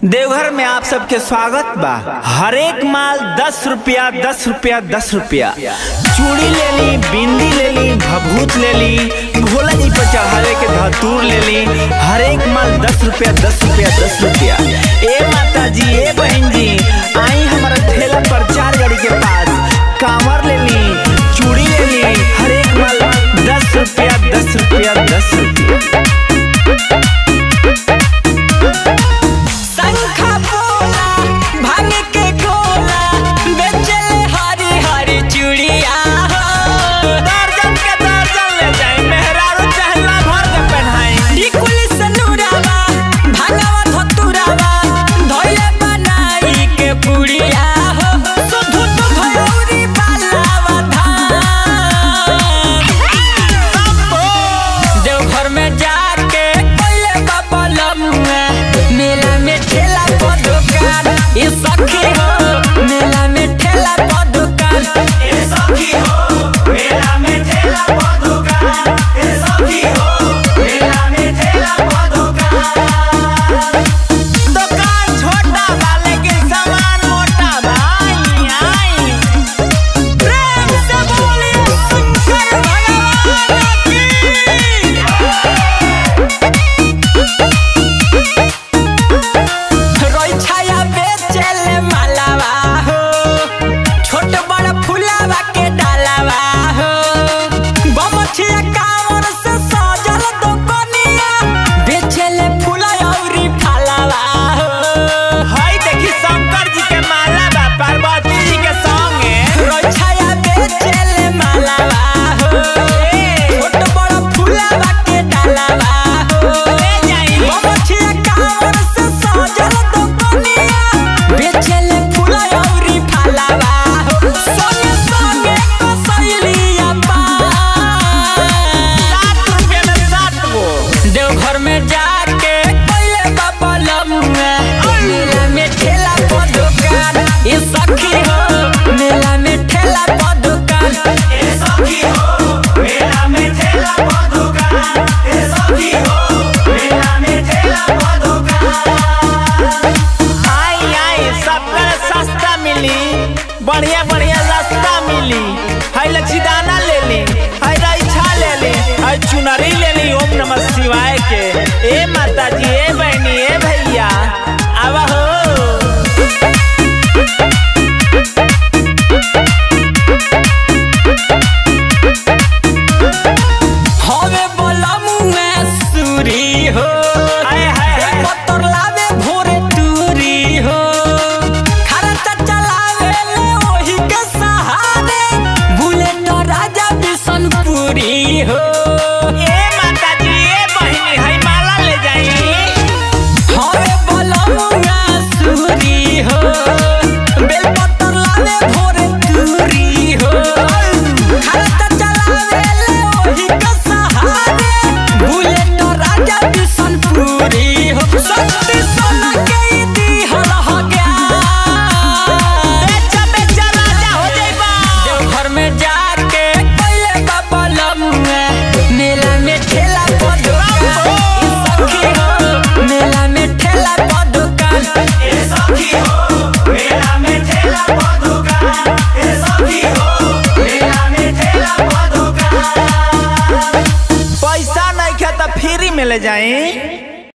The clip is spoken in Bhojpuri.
देवघर में आप सबके स्वागत बा हर एक माल दस रुपया दस रुपया दस रुपया चूड़ी ले ली बिंदी ले ली भभूत ले ली भोला जी पर चढ़ावे के धतूर ले ली हर एक माल दस रुपया दस रुपया दस रुपया